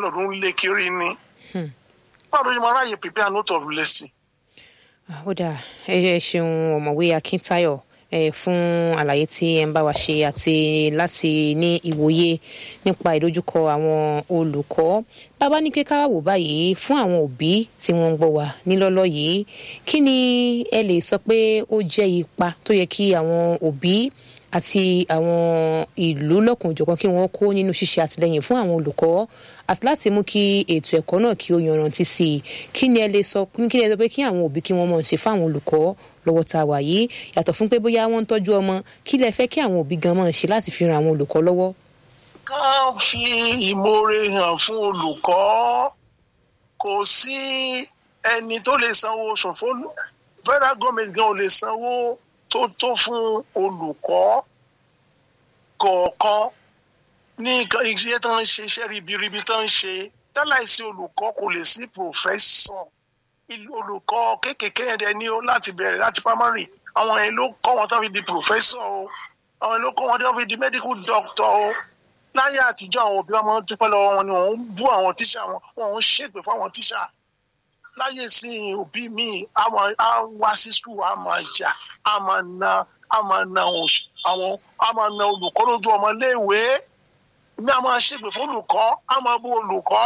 landlord ń lé kiri ni báwo ló ṣe máa ráyè prepare note of lesson. ó dáa ẹ ṣeun ọ̀mọ̀wé akíntayọ̀ ẹ fún àlàyé tí ẹ ń bá wa ṣe àti láti ní ìwòye nípa ìdojúkọ àwọn olùkọ́ bàbá ní pé ká wò báyìí fún àwọn òbí tí wọ́n ń gbọ́ wa nílọ́lọ́ yìí kí ni ẹ lè sọ pé ó jẹ́ ipa tó yẹ kí àwọn òbí àti àwọn ìlú lọ́kùnjọ̀kan kí wọ́n kó nínú ṣíṣe àtìlẹ́yìn fún àwọn olùkọ́ àti láti mú kí ètò ẹ̀kọ́ náà kí ó yanrantí sí i kí ni ẹ lè sọ kí ni ẹ sọ pé kí àwọn òbí kí wọ́n mọ̀ ṣe fáwọn olùkọ́ lọ́wọ́ tá a wà yìí yàtọ̀ fún pé bóyá wọ́n ń tọ́jú ọmọ kí lẹ fẹ́ kí àwọn òbí gan mọ̀ ṣe láti fi ran àwọn olùkọ́ lọ́wọ́. ká fi ìmoore hàn fún olùkọ́ kò sí ẹni tó lè sanwó oṣù fún federal government gan ò lè sanwó tó tó fún olùkọ́ kọ̀ọ̀kan ní iṣẹ́ tó ń ṣe iṣẹ́ ribiribi tó ń ṣe dáláìsí olùkọ́ kò lè sí professor olùkọ́ kéékèèké yẹn ní o láti bẹ̀rẹ̀ láti primary àwọn yẹn ló kọ́ wọn tó fi di professor o àwọn yẹn ló kọ́ wọn tó fi di medical doctor o láyé àtijọ́ àwọn òbí wọn máa ń dúpẹ́ lọ́wọ́ wọn ni wọ́n ń bú àwọn tíṣà wọn wọ́n ń ṣègbè fún àwọn tíṣà láyé sí òbí mi á wá sí skul á máa jà á máa na á máa na àwọn á máa na olùkọ́ lójú ọmọ léèwé ní a máa ṣègbè fún olùkọ́ á máa bú olùkọ́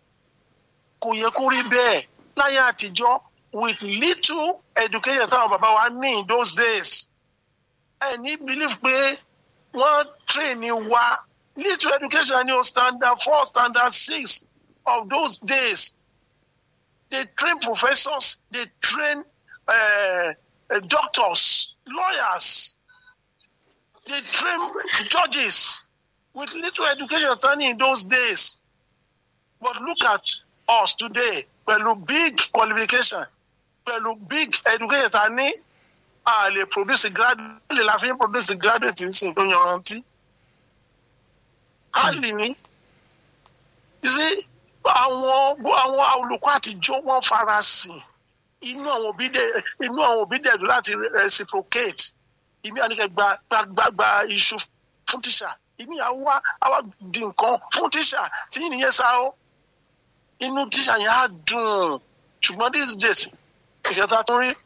kò yẹ kó rí bẹ́ẹ̀ láyé àtijọ́ with little education táwọn bàbá wa ní in those days ẹ ní believe pé wọ́n train ni wa little education ni o standard four standard six of those days they train professors they train uh, uh, doctors lawyers they train judges with little education tani in those days but look at us today pẹ̀lú big qualification pẹ̀lú big education ta ní a lè produce graduate lè la fi produce graduate nsìn tó yanrantí hardly ni you see àwọn àwọn olùkọ́ àtijọ́ wọ́n fara sìn inú àwọn òbí dẹ̀ inú àwọn òbí dẹ̀ dùn láti reciprocate ìmí àníkẹ́ gba gba gba iṣu fún tíṣà ìmí àwa àwa di nǹkan fún tíṣà tí nìyẹn sá ó inú tíṣà yẹn á dùn ṣùgbọ́n these days ìkẹta tó rí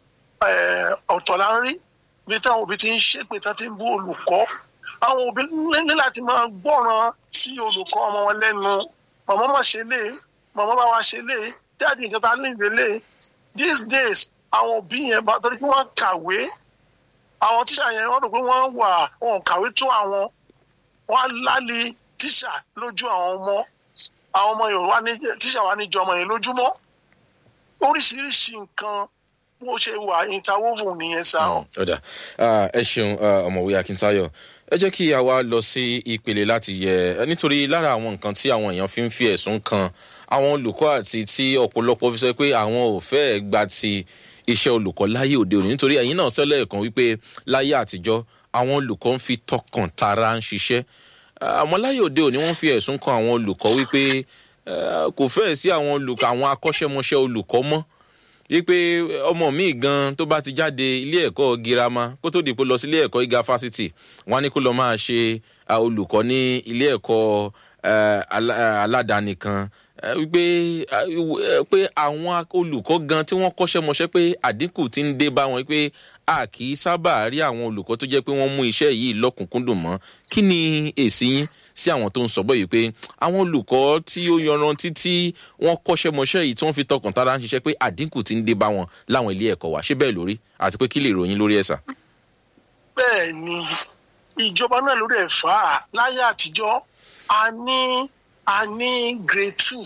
ọ̀tọ̀ la ń rí bí táwọn òbí ti ń ṣépè tán ti ń bú olùkọ́ àwọn òbí ní láti máa gbọ́ràn sí olùkọ́ ọmọ wọn lẹ́nu màmá má ṣe lé màmá bá wa ṣe lé dáàdi nǹkan tá a lè lé these days àwọn òbí yẹn bá torí pé wọ́n kàwé àwọn tíṣà yẹn wọ́n rò pé wọ́n wà wọn kàwé tó àwọn wọ́n á lálé tíṣà lójú àwọn ọmọ àwọn ọmọ yorùbá ní tíṣà wa ní jọmọ yẹn lójúmọ́ oríṣiríṣi nǹkan bó ṣe wà interwoven nìyẹn sá ọ. ọ̀dà ẹ ṣeun ọ̀mọ̀wé akíntayọ̀ ẹ jẹ́ kí a wá lọ sí ìpele láti yẹ nítorí lára àwọn nǹkan tí àwọn èèyàn fi ń fi ẹ̀sùn kan àwọn olùkọ́ àti tí ọ̀pọ̀lọpọ̀ fi sọ pé àwọn ò fẹ́ gba ti iṣẹ́ olùkọ́ láyé òde òní nítorí ẹ̀yin náà sẹ́lẹ̀ kan wípé láyé àtijọ́ àwọn olùkọ́ ń fi tọkàn tara ń ṣiṣẹ́ àmọ́ láyé òde òní wọ́n fi ẹ̀sùn kan àwọn olùkọ́ wípé kò fẹ́ẹ̀ sí àwọn olùkọ́ àwọn akọ́ṣẹ́mọṣẹ́ olùkọ́ mọ́ wípé ọmọ mi gan tó bá ti jáde ilé ẹ̀kọ́ girama kó tó dìpọ̀ lọ sí ilé ẹ̀kọ́ gíga fásitì wọ́n á ní kó lọ máa ṣe olùkọ́ ní ilé ẹ̀kọ́ aládàáni kan wípé pé àwọn olùkọ́ gan tí wọ́n kọ́ṣẹ́ mọṣẹ́ pé àdínkù ti ń dé bá wọn pé a kì í sábà rí àwọn olùkọ́ tó jẹ́ pé wọ́n mú iṣẹ́ yìí lọ́kùnkúndùn mọ́ kí ni èsì yín sí àwọn tó ń sọ bọ́ yìí pé àwọn olùkọ́ tí ó yanrantí tí wọ́n kọ́ṣẹ́ mọṣẹ́ yìí tí wọ́n fi tọkàn tara ń ṣiṣẹ́ pé àdínkù ti ń dé bá wọn láwọn ilé ẹ̀kọ́ wa ṣé bẹ́ẹ̀ lórí àti pé kí lè ròyìn lórí ẹ̀sà. bẹ́ẹ̀ ni ìjọba náà ló dẹ̀ fà á láyé àtijọ́ a ní a ní grade two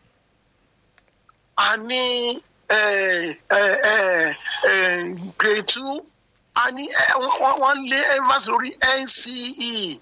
a ní grade two a ní wọ́n lé embassy lórí nce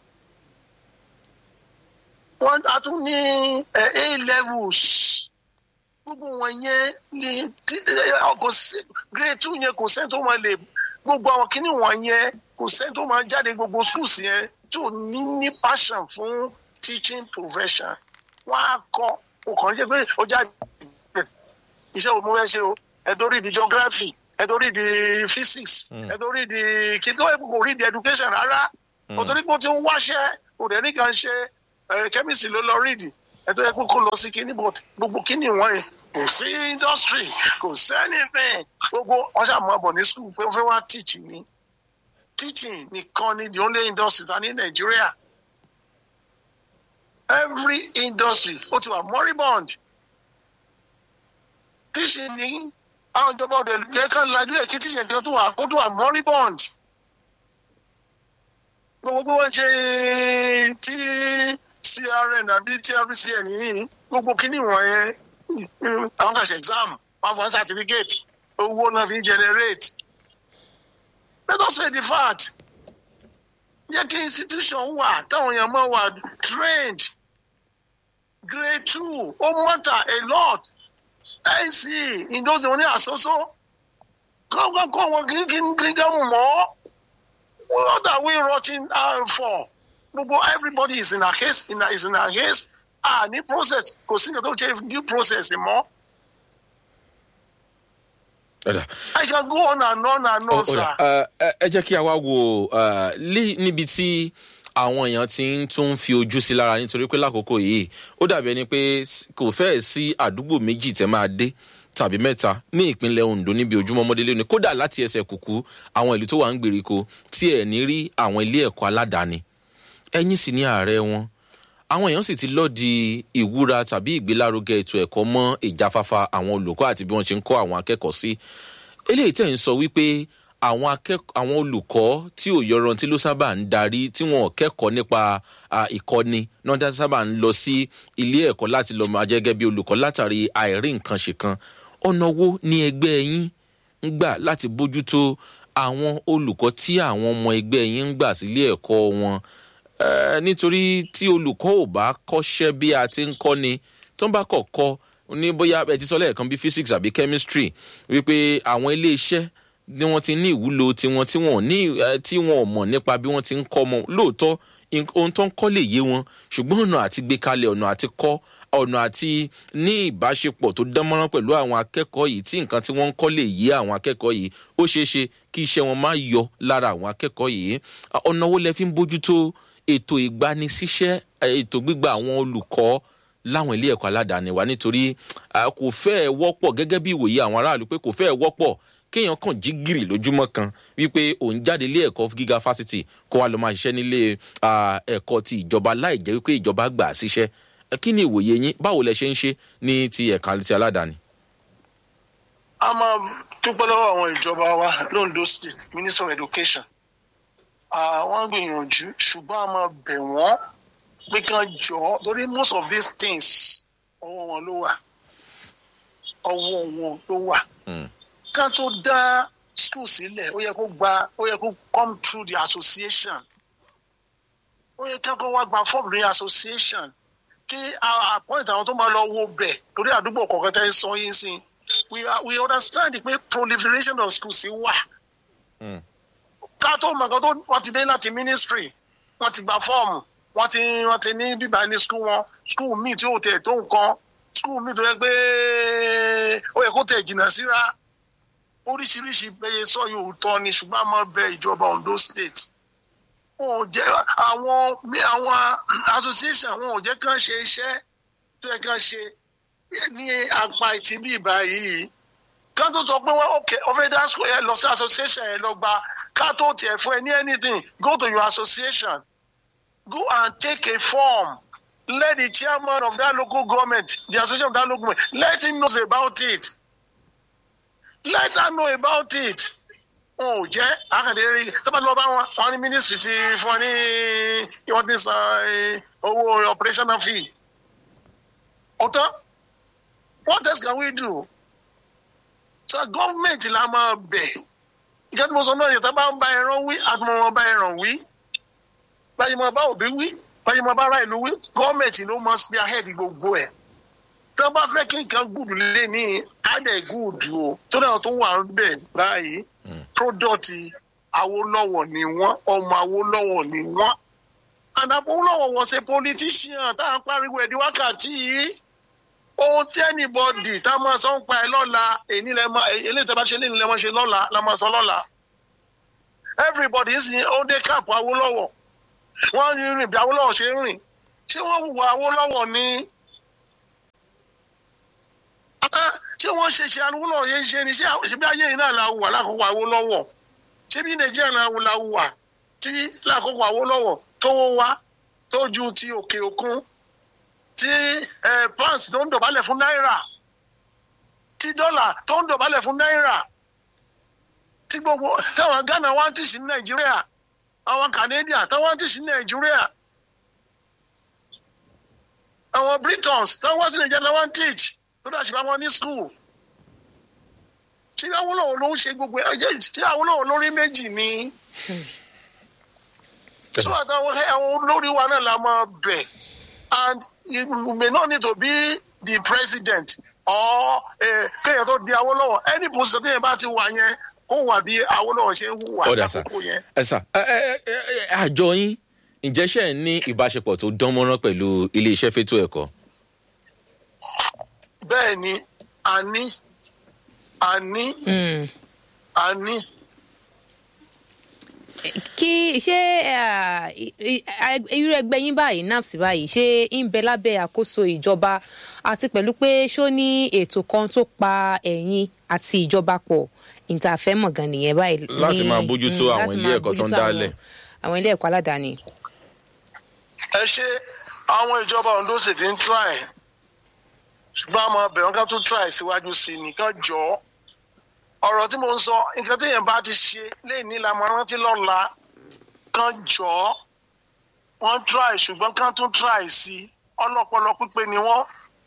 wọ́n a tún ní a levels gbogbo wọn yẹn ní kò sí grade two yẹn kò sẹ́ni tó máa lè gbogbo àwọn kìíní wọn yẹn kò sẹ́ni tó máa jáde gbogbo schools yẹn tó ní ní passion fún teaching profession wọ́n á kọ́ ọkàn jẹ́ pé ó jáde iṣẹ́ wo mo fẹ́ ṣe o ẹ̀dọ́ rí di geography ẹ̀dọ́ rí di physics ẹ̀dọ́ rí di kíkọ́ kò rí di education rárá òtún nípò tí ń wáṣẹ́ kò dẹ̀ nìkan ṣe chemistry ló lọ rí di ẹ tó yẹ kó kó lọ sí kíní but gbogbo kíní wọn yẹn kò sí industry kò sí anything gbogbo wọn ṣàmú ọbọ ní school pé wọn fẹ́ wá teach ni teaching nìkan ni the only industry ta ní nàìjíríà every industry ó ti wà moribund teaching ni àwọn ìjọba ọdẹ yẹ ká lajú ẹ kí teaching kan tó wà kó tó wà moribund gbogbo bí wọ́n ṣe tí crn àbí trcn yìí gbogbo kíní wọ̀nyẹn mm, àwọn kan ṣe exam wọn fọ certificate owó náà fi ń generate let us say the fact yẹ kí institution wà táwọn èèyàn máa wà trained grade two ó matter a lot nc ìdóòtú wọn ní àsọsọ kọ́kọ́ wọn kì í kí n kí n dẹ́mu mọ́ what are we rotting uh, for gbogbo everybody is in a case in a, is in a case ah ní process kò sí nǹkan tó ṣe due process mọ́ Ọ̀dà. i can go on and on and on Ó- sir. ọ̀dà, ẹ ẹ- ẹ jẹ́ kí a wá wo ẹ, lé- níbi tí àwọn èèyàn ti ń tún fi ojú sí lára nítorí pé lákòókò yìí ó dàbí ẹni pé s- kò fẹ́ẹ̀ sí àdúgbò méjì tẹ́ máa dé tàbí mẹ́ta ní ìpínlẹ̀ ondo níbi ojúmọ́ mọ́délé ni kódà láti ẹsẹ̀ kùkú àwọn ìlú tó wà ń gbèríko tí ẹ̀ ní rí àwọn ilé ẹ̀kọ́ aládàáni ẹ̀yìn sì ní ààrẹ wọn àwọn èèyàn sì ti lọ́ọ̀dì ìwúra tàbí ìgbélárugẹ ètò ẹ̀kọ́ mọ́ ìjáfáfá àwọn olùkọ́ àti bí wọ́n ṣe ń kọ́ àwọn akẹ́kọ̀ọ́ sí eléyìí tẹ̀ ń sọ wípé àwọn akẹ́kọ̀ọ́ àwọn olùkọ́ tí ò yọrantí ló sábà ń darí tí wọn ò kẹ́kọ̀ọ́ nípa à, ìkọ́ni náà dá sábà ń lọ sí ilé ẹ̀kọ́ láti lọ́ọ́ máa jẹ́gẹ́ bí olùkọ́ látàrí àìrí nǹkan ṣe kan ọ̀nà wo ni ẹgbẹ́ yín ń gbà láti bójútó àwọn olùkọ́ tí àwọn ọmọ ẹgbẹ́ yín ń gbà sílé ẹ̀kọ́ wọn Eh, nítorí tí olùkọ́ ò bá kọ́ṣẹ́ bí a ti ń kọ́ ni tó ń bá kọ̀ kọ́ ní bóyá ẹ ti sọ lẹ́ẹ̀kan bí physics àbí chemistry wípé àwọn ilé iṣẹ́ ni wọ́n ti ní ìwúlò tiwọn tí wọ́n ò ní eh, tí wọ́n ò mọ̀ nípa bí wọ́n ti ń kọ́ ọmọ lóòótọ́ in- ohun tó ń kọ́ lè yé wọn ṣùgbọ́n ọ̀nà àti gbé kalẹ̀ ọ̀nà àti kọ́ ọ̀nà àti ní ìbáṣepọ̀ tó dánmọ́rán pẹ̀lú àwọn akẹ́kọ̀ọ́ yìí tí nǹkan tí wọ́n ń kọ́ lè yé àwọn akẹ́kọ̀ọ́ yìí ó ṣeé ṣe kí iṣẹ́ wọn má yọ lára àwọn akẹ́kọ̀ọ́ yìí Ah, ọ̀nà wo lẹ fi ń bójútó ètò ìgbanisíṣẹ́ eh, ètò gbígba àwọn olùkọ́ láwọn ilé ẹ̀kọ́ aládàáni wa nítorí ah, kò fẹ́ẹ̀ wọ́pọ̀ gẹ́gẹ́ bí ìwòye àwọn aráàlú pé kò fẹ́ẹ̀ wọ́pọ̀ kéèyàn kàn jí gìrì lójúmọ́ kan wípé òun jáde ilé ẹ̀kọ́ gíga fásitì kó wa lọ máa ṣiṣẹ́ nílé ah, ẹ̀kọ́ ti ìjọba láì jẹ́ wípé ìjọba gbà á síṣẹ́ Eh, kí ni ìwòye yín báwo lẹ ṣe ń ṣe ní ti ẹ̀ka ti aládàáni. a máa dúpẹ́ lọ́wọ́ àwọn ìjọba wa londo state minister of education àwọn gbìyànjú ṣùgbọ́n a máa bẹ̀ wọ́n pé kán jọ ọ́ torí most of these things ọwọ́ wọn ló wà ọwọ́ wọn ló wà Mm. kán tó dá school sílẹ̀ ó yẹ kó gba ó yẹ kó come through the association ó yẹ kán kó wá gba form ní association kí a- appoint àwọn tó máa lọ wo bẹ̀ torí àdúgbò kọ̀ọ̀kan tẹ́ ń sọ yín sí we are we understand pé proliferation of schools sí wà Mm. ká tó mọ̀ nǹkan tó wọ́n ti dé láti ministry wọ́n ti gba fọ́ọ̀mù wọ́n ti wọ́n ti ní bíbá ní school wọn school míì tí ò tẹ̀ tó nǹkan school míì tó yẹ pé ó yẹ kó tẹ̀ jìnnà síra oríṣiríṣi bẹ́ẹ̀ sọ yóò tọ́ ni ṣùgbọ́n a máa bẹ ìjọba ondo state wọn ò jẹ́ àwọn mi àwọn association wọn ò jẹ́ kán ṣe iṣẹ́ tó yẹ kán ṣe ní apá ìtì bí báyìí ká tó sọ pé wọn ok ọfẹ dá school yẹn lọ sí association yẹn lọ gba ká tó tiẹ̀ fún ẹ ní anything go to your association go and take a form let the chairman of that local government the association of that local government let him know about it let her know about it wọn ò jẹ́ àkàndé rí tọ́ba lọ bá wọn wọn ní ministry ti fún ọ ní wọ́n ti san eh, owó operational fee ọ̀tọ̀ what else can we do so gọ́ọ̀mẹ̀ntì la máa bẹ̀ ìjọba tí mo sọ náà yẹn tá bá ń bá ẹran wí àtúmọ̀ wọn bá ẹran wí báyìí mo bá òbí wí báyìí mo bá ara ìlú wí gọ́ọ̀mẹ̀ntì ló mọ spear head gbogbo ẹ̀ tó bá fẹ́ kí nǹkan gùdù lé ní adẹ̀ gùdù o tó náà tó wà ń bẹ̀ báyìí product awolowo ni wọ́n ọmọ awolowo ni wọ́n and awolowo was a politician tá à ń pariwo ẹ̀ di wákàtí yìí ohun tí anybody tá a máa sọ ń pa ẹ lọ́la èyí lẹ máa eléyìí tẹ́ bá ṣe léyìn lẹ máa ṣe lọ́la la máa sọ lọ́la everybody sì ó dé káàpù awolowo wọ́n ń rìn bí awolowo ṣe ń rìn ṣé wọ́n hùwà awolowo ní ṣé wọ́n ṣe ṣe Awólọ́wọ̀ yẹn ṣe ni ṣé àwọn- ṣe bí ayé yìí náà la wà lákòókò Awólọ́wọ̀ ṣé bí Nàìjíríà náà la wà tí lákòókò Awólọ́wọ̀ tó wá tó ju ti òkè òkun tí eh, pounds tó ń dọ̀bálẹ̀ fún náírà tí dọ́là tó ń dọ̀bálẹ̀ fún náírà tí gbogbo táwọn Ghana wá ń tì sí Nàìjíríà àwọn Canadian táwọn wá ń tì sí Nàìjíríà àwọn Britons táwọn wá sí Nàìjíríà táwọn wá ń teach tó dà sí bá wọn ní school ṣé Awólọ́wọ̀ ló ń ṣe gbogbo ẹ jẹ́ ṣé Awólọ́wọ̀ lórí méjì ni so àtàwọn àwọn olórí wa náà la máa bẹ̀ and you may not need to be the president or eh, kéèyàn tó di Awólọ́wọ̀ any position téèyàn bá ti wà yẹn kó wà bí Awólọ́wọ̀ ṣe ń hùwà ọ̀dà sà lákòókò yẹn. ẹ sà ẹ ẹ ẹ ẹ, àjọ yín ǹjẹ́ ṣe ń ní ìbáṣepọ̀ tó dán mọ́rán pẹ̀lú iléeṣẹ́ fétò ẹ̀kọ́. bẹ́ẹ̀ ni a ní a ní Mm. a ní kí ṣé ah, i- i- a- irú ẹgbẹ́ yín báyìí naps báyìí ṣé ń bẹ lábẹ́ àkóso ìjọba àti pẹ̀lú pé ṣó ní ètò kan tó pa ẹ̀yin àti ìjọba pọ̀ ìtàfẹ́mọ̀ gan nìyẹn báyìí. Láti ní- máa bójútó mm, àwọn láti ilé máa ẹ̀kọ́ tó ń bójútó dálẹ̀. àwọn- àwọn ilé ẹ̀kọ́ aládàáni. ẹ ṣe àwọn ìjọba Ondo sì ti ń try ṣùgbọ́n àmọ́ ọbẹ̀ wọn ká tún try síwájú sí i nìkan jọ ọ́. ọ̀rọ̀ tí mo ń sọ nǹkan téèyàn bá ti ṣe léyìn ní lamọ rántí lọ́la kan jọ ọ́. wọ́n try ṣùgbọ́n kan tún try sí i ọlọ́pọlọ pípé ni wọ́n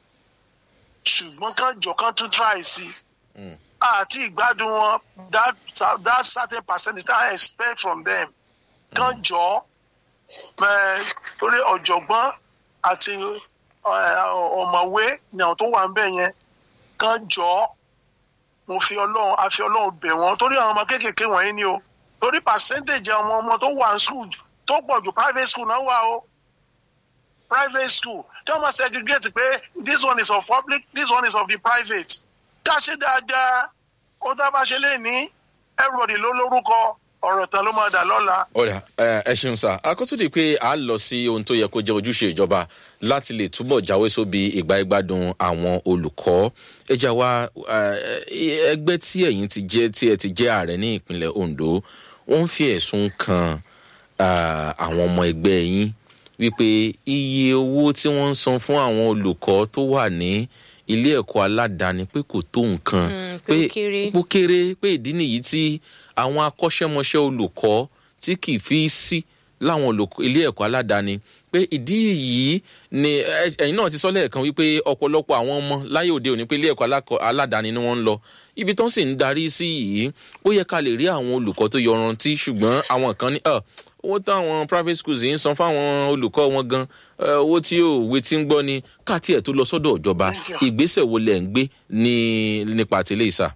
ṣùgbọ́n kan jọ kan tún try sí i àti ìgbádùn wọn that that certain percentage that I expect from them kan jọ ọ́ ẹ, torí ọ̀jọ̀gbọ́n àti ẹ, ọ̀mọ̀wé ni àwọn tó wà ń bẹ̀ yẹn kan jọ ọ́ mo fi ọlọ́run a fi ọlọ́run bẹ̀ wọ́n torí àwọn ọmọ kéékèèké wọ̀nyí ni o torí percentage àwọn ọmọ tó wà ní school tó pọ̀ jù private school náà wà o private school tí wọ́n máa segregate pé this one is of public this one is of the private ká ṣe dáadáa ó tá a bá ṣe lè ní everybody ló lórúkọ ọ̀rọ̀ tán ló máa dà lọ́la. ọ̀rẹ́ ẹ ẹ ṣeun sá akọ́túndì pé a lọ sí ohun tó yẹ kó jẹ́ ojúṣe ìjọba láti lè túbọ̀ jáwé sóbi ìgbà ìgbádùn àwọn olùkọ́ ẹja wa ẹ, ẹgbẹ́ tí ẹ̀yin ti jẹ́ tí ẹ ti jẹ́ ààrẹ ní ìpínlẹ̀ Ondo wọ́n ń fi ẹ̀sùn kan ah, àwọn ọmọ ẹgbẹ́ yín wípé iye owó tí wọ́n ń san fún àwọn olùkọ́ tó wà ní ilé ẹ̀kọ́ aládàáni pé kò tó nǹkan Mm, pé ó kéré. ó kéré pé ìdí nìyí tí àwọn akọ́ṣẹ́mọṣẹ́ olùkọ́ tí kì í fi sí láwọn olùkọ́ ilé ẹ̀kọ́ aládàáni pé ìdí yìí ni ẹ- ẹ̀yin náà ti sọ lẹ́ẹ̀kan wípé ọ̀pọ̀lọpọ̀ àwọn ọmọ láyé òde òní pé ilé ẹ̀kọ́ alákọ- aládàáni ni wọ́n ń lọ ibi tó ń sì ń darí sí yìí ó yẹ ká lè rí àwọn olùkọ́ tó yọrantí ṣùgbọ́n àwọn kan ní "Ah, owó táwọn private schools yìí ń san fáwọn olùkọ́ wọn gan eh, owó tí òwe ti ń gbọ́ ni káàtì ẹ̀ tó lọ sọ́dọ̀ ìjọba ìgbésẹ̀ wo lẹ̀ ń gbé ní nípa tìlẹ̀ ìsà.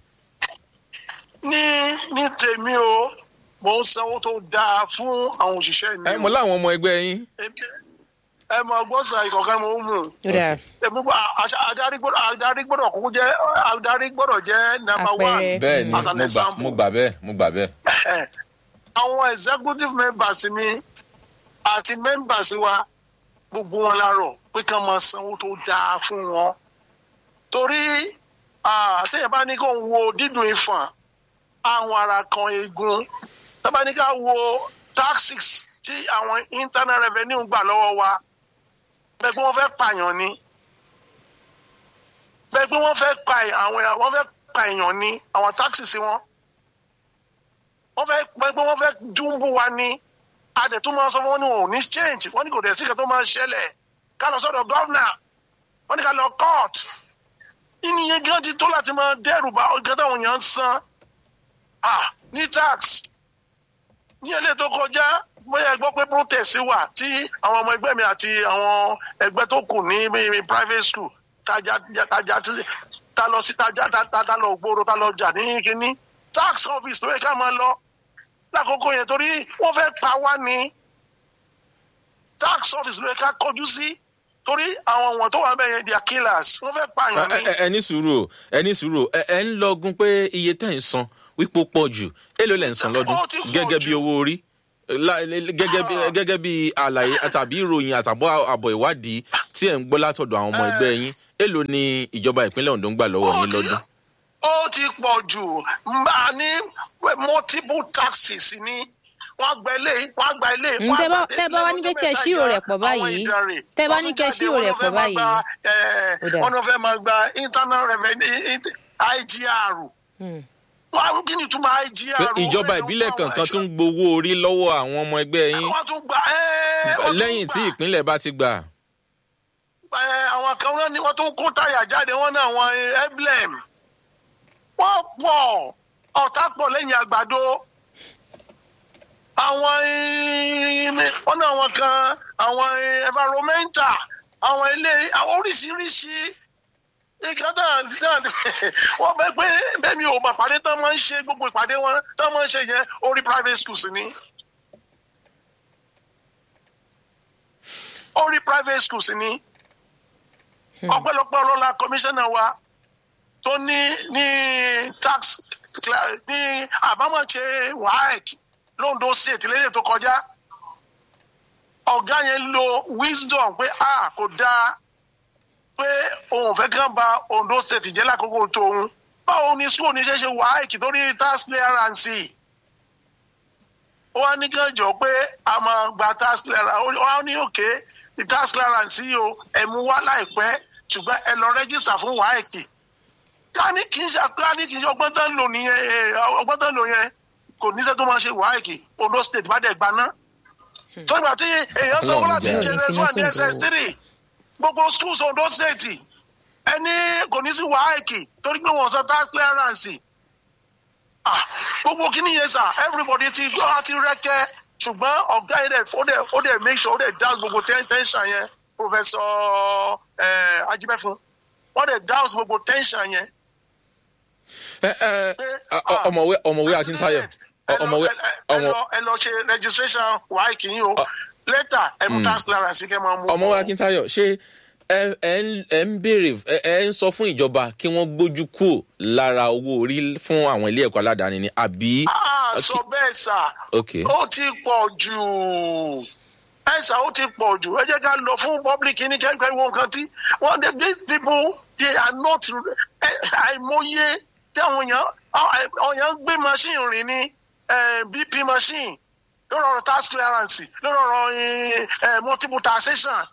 ní ní tèmi o mò ń sanwó tó dáa fún àwọn òṣìṣẹ́ mi ẹ o. mọ láwọn ọmọ ẹgbẹ́ yín. Èmi- ẹ mọ gbọ́sà ìkọ̀kẹ́ mo ń mú un. ó dáa èmi gbọ́ àṣà- adarí gbọ́dọ̀ adarí gbọ́dọ̀ kúkú jẹ́ adarí gbọ́dọ̀ jẹ́ number Àpẹẹrẹ. one. bẹ́ẹ̀ ni as an mo gbà example. mo gbà bẹ́ẹ̀ mo gbà bẹ́ẹ̀. Ẹ̀hẹ̀. àwọn executive members mi àti members wa gbogbo wọn lárọ̀ pé ká máa sanwó tó dáa fún wọn torí ah, téèyàn bá ní kó ń wo dídùn ìfọ̀n àwọn ara kan eegun tábà ní ká wo taxes tí àwọn internal revenue gbà lọ́wọ́ wa bẹ́ẹ̀ pé wọ́n fẹ́ pààyàn ni bẹ́ẹ̀ pé wọ́n fẹ́ pa àwọn wọ́n fẹ́ pa èèyàn ni àwọn taxes wọn wọ́n fẹ́ pẹ́ pé wọ́n fẹ́ dúnbù wa ní adẹ̀tún máa sọ fún wọn ní wọn ò ní change wọ́n ní kò dẹ̀ sí kan tó máa ṣẹlẹ̀ ká lọ sọ́dọ̀ gọ́vnà wọ́n ní ká lọ court ìnìyẹn gan ti tó láti máa dẹ́rù bá ọ̀gá táwọn èèyàn ń san ah ní tax ní ilé tó kọjá bóyá ẹ gbọ́ pé protest wà tí àwọn ọmọ ẹgbẹ́ mi àti àwọn ẹgbẹ́ tó kù ní bí- private school tajà tajà tí ta lọ sí tajà ta ta- ta lọ gbòòrò ta lọ jà ní kínní tax office ló yẹ ká máa lọ lákòókò yẹn torí wọ́n fẹ́ pa wá ní tax office ló yẹ ká kọjú sí torí àwọn wọn tó wà bẹ́ẹ̀ yẹn they are killers wọ́n fẹ́ pààyàn ní. ẹ ẹ ní sùúrù o ẹ ní sùúrù o ẹ ẹ ń lọgun pé iye tẹ́ ń san wípé ó pọ̀ jù èló lẹ̀ ń san lọ́dún Ó ti pọ̀ gẹ́gẹ́ bí jù. owó orí La- gẹ́gẹ́ bí gẹ́gẹ́ bí àlàyé tàbí ìròyìn àtàbọ̀ àbọ̀ ìwádìí tí ẹ̀ ń gbọ́ látọ̀dọ̀ àwọn ọmọ ẹgbẹ́ yín èló ni ìjọba ìpínlẹ̀ Ondo ń gbà lọ́wọ́ Ó yín ti- lọ́dún. ó ti pọ̀ jù a ní multiple taxes ni wọ́n gba ilé wọ́n gba ilé. Mm, tẹ́ bá- tẹ́ bá wá ní pé kẹ́ ẹ ṣírò rẹ̀ pọ̀ báyìí, tẹ́ bá ní kẹ́ ẹ ṣírò rẹ̀ pọ̀ báyìí. Ó dáa. wọ́n fẹ́ máa gba internal revenue igr Hmm. wọ́n á kí ni túmọ̀ igr. pé ìjọba ìbílẹ̀ kankan tún ń gbowó orí lọ́wọ́ àwọn ọmọ ẹgbẹ́ yín wọ́n tún gba ẹ́, wọ́n tún lẹ́yìn tí gbà. ìpínlẹ̀ bá ti gbà. Ẹ, àwọn kan náà ni wọ́n tún kó táyà jáde wọ́n náà àwọn emblem wọ́n pọ̀ ọ̀tá pọ̀ lẹ́yìn àgbàdo àwọn eh, wọ́n náà àwọn kan àwọn eh, environmental àwọn ilé àwọn oríṣiríṣi nǹkan náà náà wọ́n bẹ pé bẹ́ẹ̀ mi ò mọ̀ pàdé tán máa ń ṣe gbogbo ìpàdé wọn tán máa ń ṣe yẹn orí private schools ni. orí private schools ni ọpẹ́lọpẹ́ ọlọlá kọmíṣánná wa tó ní ní tax cla- ní àbámọ̀ṣe waec londo state lẹ́yìn tó kọjá ọ̀gá yẹn lo wisdom pé a kò dáa pé òun fẹ́ kàn ba ondo state jẹ́ lákòókò tóun báwo ni school ní ṣe ṣe waec torí tax clearance ó wá ní kàn jọ pé a máa gba tax clearance ó wá ní òkè the tax clearance yìí o ẹ mú wá láìpẹ́ ṣùgbọ́n ẹ lọ rẹ́gísítà fún waec ká ní kì í ṣe ká ní kì í ṣe ọgbọ́n tán lò nìyẹn ẹ, ọgbọ́n tán lò yẹn kò níṣẹ́ tó máa ṣe waec ondo state bá dẹ̀ gbaná tó ìgbà tí èèyàn sanwó Ọlọ́run láti jẹ́. jẹrẹ fún àdé ss three gbogbo schools ondo state ẹni kò ní sí waec torí pé wọ́n san tax clearance ah gbogbo kìíní yẹn sà everybody ti gbọ́ àti rẹ́kẹ́ ṣùgbọ́n ọ̀gá yẹn dẹ̀ ó dẹ̀ ó dẹ̀ make sure ó dẹ̀ dá gbogbo ten- tension yẹn professor eh, ajibẹfun wọ́n dẹ̀ dá gbogbo tension yẹn. Ẹ, ẹ, pé, ọ- ọ- ah, ọmọwé ọmọwé akíntayọ president, ẹ lọ- ọmọwé ẹ- ẹ- ẹ ọmọ lọ- ẹ lọ ṣe registration wáyé kìíní o Ọ- later ẹ mú tax clearance kẹ́ máa mú. ọmọwé akíntayọ ṣé ẹ ẹ ń ẹ ń béèrè ẹ ẹ ń sọ fún ìjọba kí wọ́n gbójú kúrò lára owó orí fún àwọn ilé ẹ̀kọ́ aládàáni ni àbí. Ah, Okay. sọ bẹ́ẹ̀ sà. ok ó ti pọ̀ jù ẹ̀sà ó ti pọ̀ jù ẹ jẹ́ ká lọ fún public ní kẹ́kẹ́ wo nǹkan tí wọ́n dey these people they are not ẹ, àìmọye tí àwọn èèyàn àwọn èèyàn gbé machine rìn ní eh, bp machine lórí ọ̀rọ̀ tax clearance lórí ọ̀rọ̀ eh, eh, multiple taxation.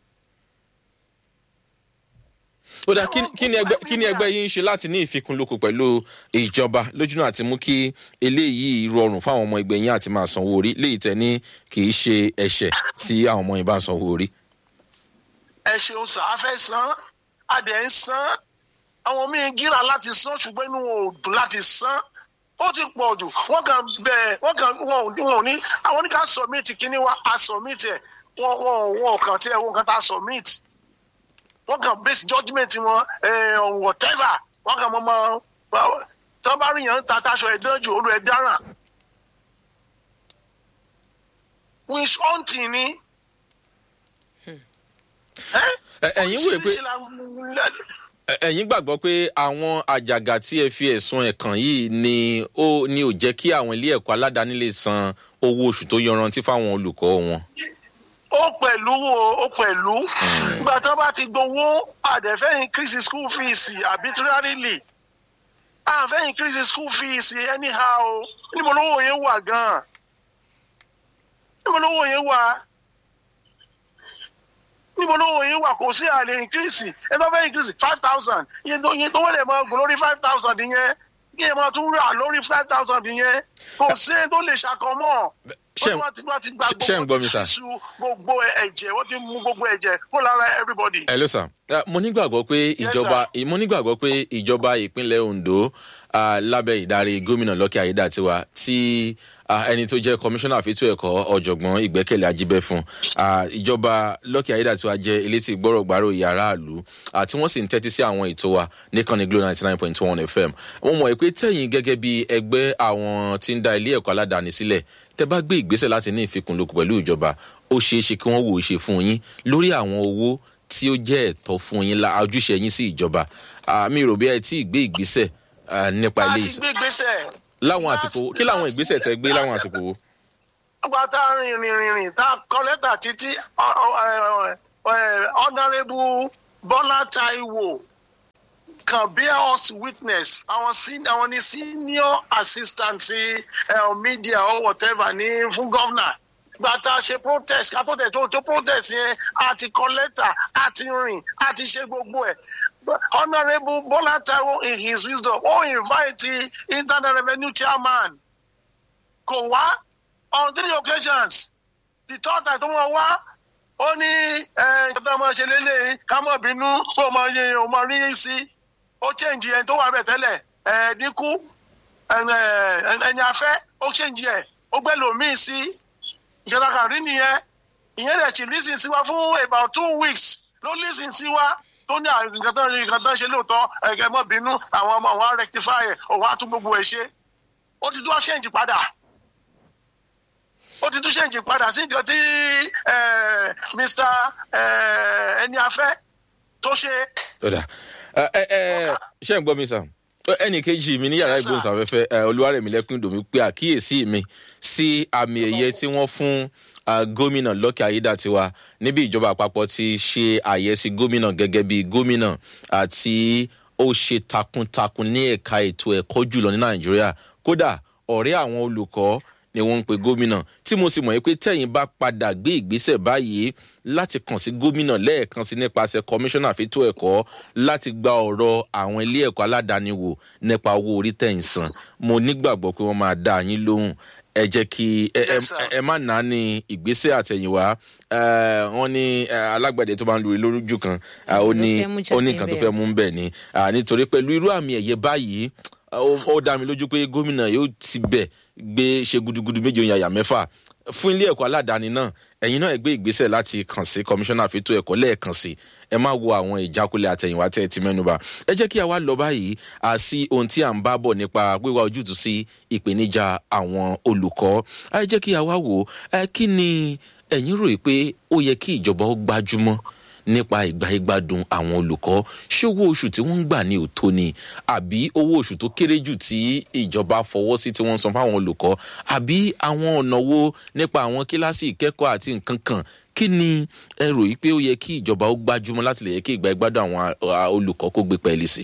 ó dá kí ni- kí ni ẹgbẹ́ kí ni ẹgbẹ́ yín ń ṣe láti ní ìfikùnlukùn pẹ̀lú ìjọba lójúnà àti mú kí eléyìí rọrùn fáwọn ọmọ ẹgbẹ́ yín àti máa sanwó orí léyìí tẹ́ ní kì í ṣe ẹ̀ṣẹ̀ tí àwọn ọmọ yín bá ń sanwó orí. ẹ ṣeun sà á fẹ́ san adẹ ń san àwọn míín gíra láti san ṣùgbọ́n inú wọn ò dùn láti san ó ti pọ̀ jù wọ́n kàn bẹ̀ wọ́n kàn wọn ò wọn ò ní àwọn oníkà submit kíní wa a submit ẹ̀ wọ́n wọ́n wọn ò kàn tí ẹ̀ wọ́n kàn tá submit wọ́n kàn base judgement wọn ẹ̀ on whatever wọ́n kàn mọ́ mọ́ tí wọ́n bá rí yàn ń ta taṣọ ẹ̀dán jù olú ẹ̀ dáràn wish hunting ni. ẹ́ Ẹ- ẹ̀yin wòye pé oríṣiríṣi la- ẹ- ẹ̀yin gbàgbọ́ pé àwọn àjàgà tí ẹ fi ẹ̀sùn ẹ̀ kàn yìí ni ó ní ò jẹ́ kí àwọn ilé ẹ̀kọ́ aládàáni lè san owó oṣù tó yanrantí fáwọn olùkọ́ wọn. ó pẹ̀lú o ó pẹ̀lú nígbà tí wọ́n bá ti gbowó àdẹ̀fẹ́ increase school fees arbitrarily àfẹ́ increase school fees anyhow níbo lówó yẹn wà gan-an níbo lówó yẹn wà níbo lówó yẹn wà kò sí àlè increase ẹ bá fẹ́ increase five thousand iye tó iye tó wọlé máa gùn lórí five thousand yẹn kí ẹ máa tún rà lórí five thousand yẹn kò sí ẹ tó lè ṣàkọmọ́ ṣé wọ́n ti wọ́n ti gba ṣé ń gbọ́ mi, sir? ṣíṣú gbogbo ẹ̀jẹ̀ wọ́n ti mú gbogbo ẹ̀jẹ̀ kó lára everybody. ẹ ló sàn mo nígbàgbọ́ pé ìjọba mo nígbàgbọ́ pé ìjọba ìpínlẹ̀ ondo ah, lábẹ́ ìdarí gómìnà lọ́kì ayédàtiwa tí ah, ẹni tó jẹ́ kọmíṣánná àfitú ẹ̀kọ́ ọ̀jọ̀gbọ́n ìgbẹ́kẹ̀lé ajíbẹ́fún ah, ìjọba lọ́kì ayédàtiwa jẹ́ elétí gbọ́rọ̀gbárò yàrá àlù ah, tí wọ́n sì ń tẹ́tí sí àwọn ètò wa nìkànnì glo ninety nine point one fm mo mọ̀ pé tẹ̀yìn gẹ́gẹ́ bí ẹgbẹ́ àwọn tí ń da ilé ẹ̀kọ́ aládàáni sílẹ̀ tẹ bá gbé ìgbésẹ̀ láti ní ìfikùnlukùn pẹ̀lú ìjọba ó ṣeé ṣe kí wọ́n wò ó ṣe fún yín lórí àwọn owó tí ó jẹ́ ẹ̀tọ́ fún yín la ojúṣe yín sí ìjọba Ah, mi rò bí ẹ tí ì gbé ìgbésẹ̀ ah, nípa ilé a ti ìsìn gbé gbèsè. láwọn àsìkò wo kí láwọn ìgbésẹ̀ tẹ gbé láwọn àsìkò wo. nígbà tá a rìn rìn rìn rìn tá a kọ lẹ́tà títí ọ- ọ- ẹ- ẹ- honourable bọ́lá taiwo can bear us witness àwọn sen àwọn ni senior assistant sí uh, media or whatever ní fún governor gba tá a ṣe protest ká tó tẹ̀ tó tó protest yẹn a ti kọ lẹ́tà a ti rìn a ti ṣe gbogbo ẹ̀ honourable bola taiwo in his wisdom ó invite the internal revenue chairman kò wá on three occasions the third time tó mọ̀ wá ó ní ìjọba máa ṣe lélẹ̀ ká mọ̀ bínú kó o máa yẹ o máa rí sí ó change ẹni tó wà bẹ̀ tẹ́lẹ̀ ẹ̀ dínkù ẹni afẹ́ ó change ẹ̀ ó gbẹ́ lòmíì sí ìjọba kan rí nìyẹn ìyẹn rẹ̀ sì lísìn sí wa fún about two weeks ló lísìn sí wa tó ní nǹkan tó ń nǹkan tó ń ṣe lóòótọ́ ẹ̀gẹ́ mọ́ bínú àwọn ọmọ wọn á rectify ẹ̀ òun á tún gbogbo ẹ̀ ṣe ó ti tún wá change padà ó ti tún ṣèǹjì padà sí nǹkan tí mr ẹni afẹ́ tó ṣe. ọ̀dà ẹ ẹ ṣé ń gbọ́ mi sàn ẹnì kejì mi ní yàrá ìgbóhùnsáfẹ́fẹ́ olúwarẹ̀mílẹ́kùn dòmí pé àkíyèsí mi sí àmì ẹ̀yẹ tí wọ́n fún gómìnà lọ́kẹ́ ayédàtiwa níbi ìjọba àpapọ̀ ti ṣe àyẹ́sí gómìnà gẹ́gẹ́ bí gómìnà àti ó ṣe takuntakun ní ẹ̀ka ètò ẹ̀kọ́ jùlọ ní nàìjíríà kódà ọ̀rẹ́ àwọn olùkọ́ ni wọ́n ń pe gómìnà tí mo sì mọ̀ yín pé tẹ̀yìn bá padà gbé ìgbésẹ̀ báyìí láti kàn sí gómìnà lẹ́ẹ̀kan sí nípasẹ̀ kọmíṣánná fẹ́tò ẹ̀kọ́ láti gba ọ̀rọ̀ àwọn ilé ẹ̀kọ́ aládàáni wò nípa owó orí tẹ̀yìn san mo nígbàgbọ́ pé wọ́n máa dá yín lóhùn ẹ jẹ́ kí ẹ má nà á ní ìgbésẹ̀ àtẹ̀yìnwá wọ́n ní alágbàdẹ tó máa ń lórí lójú kan ó ní nǹkan tó fẹ́ mú bẹ́ẹ̀ ni nítorí pẹ̀lú irú àmì ẹ̀yẹ báyìí ó dá mi lójú pé gómìnà yóò ti bẹ̀ gbé ṣe gudugudu méje oyin àyà mẹ́fà fún ilé ẹ̀kọ́ aládàáni náà ẹ̀yin náà ẹ gbé ìgbésẹ̀ láti kàn sí kọmíṣánná fẹ́tò ẹ̀kọ́ lẹ́ẹ̀kan sí ẹ má wo àwọn ìjákulẹ̀ àtẹ̀yìnwá tẹ́ ẹ ti mẹ́nuba ẹ jẹ́ kí a wá lọ báyìí à sí ohun tí à ń bá bọ̀ nípa wíwá ojútùú sí ìpèníjà àwọn olùkọ́ ẹ jẹ́ kí a wá wò ẹ kí ni ẹ̀yin rò pé ó yẹ kí ìjọba ó gbájúmọ́ nípa ìgbà ìgbádùn àwọn olùkọ́ ṣé owó oṣù tí wọ́n ń gbà ní òtó ni àbí owó oṣù tó kéré jù tí ìjọba fọwọ́ sí tí wọ́n ń san fáwọn olùkọ́ àbí àwọn ọ̀nà wo nípa àwọn kíláàsì ìkẹ́kọ̀ọ́ àti nǹkan kan kí ni ẹ rò yí pé ó yẹ kí ìjọba ó gbájúmọ́ láti lè yẹ kí ìgbà ìgbádùn àwọn olùkọ́ kó gbé pẹ́ẹ́lí sí.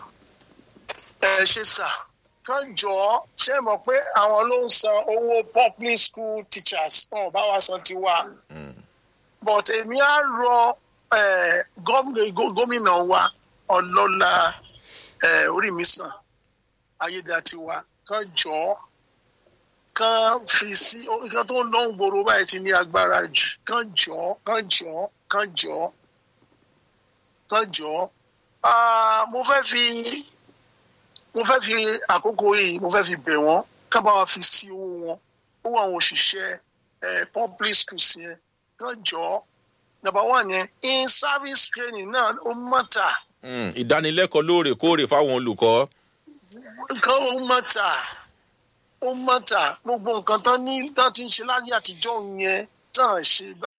ẹ ṣe sà kán jọ ṣe mọ̀ pé àwọn ló ń san owó public school teachers wọn ò bá wa san tiwa but èmi á rọ gómìnà wa ọlọ́lá orímísàn ayédatiwa kán jọ kán fi sí nǹkan tó ń lọ ń gbòòrò báyìí ti ní agbára jù kán jọ kán jọ kán jọ kán jọ mo fẹ́ fi mo fẹ́ fi àkókò yìí mo fẹ́ fi bẹ̀ wọ́n ká bá wa fi sí owó wọn owó àwọn òṣìṣẹ́ public schools yẹn kán jọ number one yẹn in service training náà ó mọ̀tà. ìdánilẹ́kọ̀ọ́ lóòrèkóòrè fáwọn olùkọ́. nǹkan ó mọ̀tà ó mọ̀tà gbogbo nǹkan tán ní tán ti ń ṣe láyé àtijọ́ yẹn tán ṣe